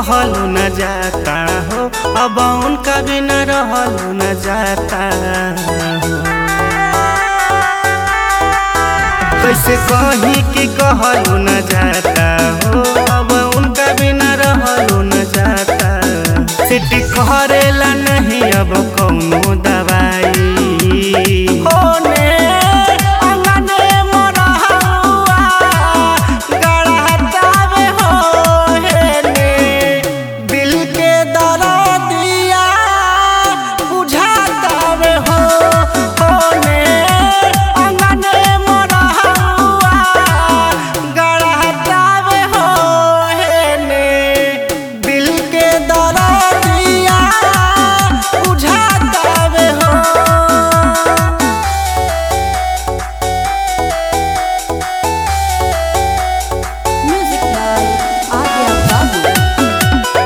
कहलू न जाता हो अब उनका बिना रहलू न जाता हो कैसे कहीं कि कहलू न जाता हो अब उनका बिना रहलू न जाता सिटी करेला नहीं अब कौनो दवाई होने अंगने मोरहुआ गड़हतावे हो हेने दिल के दरदिया बुझातावे हो होने अंगने मोरहुआ गड़हतावे हो हेने दिल के दरदिया बुझातावे हो Music by Adya Babu.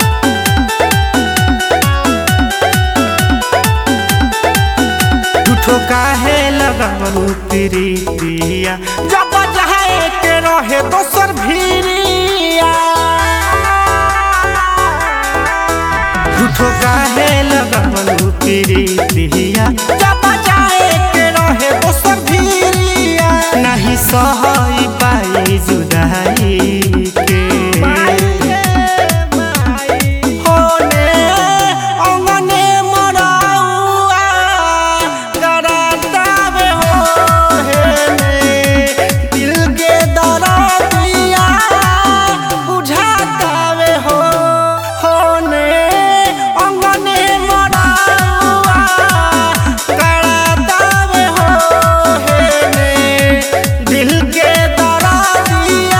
झूठो काहे लगावलू प्रीतिया जब चाहे के रहे दोसर भीरिया झूठो काहे लगावलू प्रीतिया जब चाहे के रहे दोसर भीरिया नहीं सहई पाई जुदाई के होने अंगने मोरहुआ गड़ातावे हो हेने दिल के दरदिया बुझातावे हो होने अंगने मोरहुआ गड़ातावे हो हेने दिल के दरदिया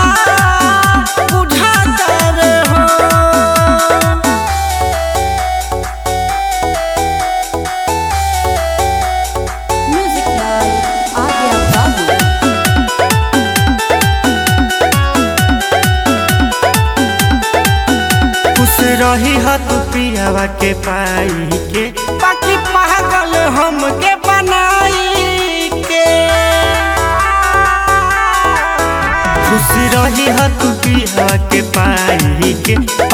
बुझातावे हो Music by Adya Babu. खुश रही ह तू पियावा के पाई के बाकी पागल हमके बनाई के खुश रही ह तू पियावा के पाई के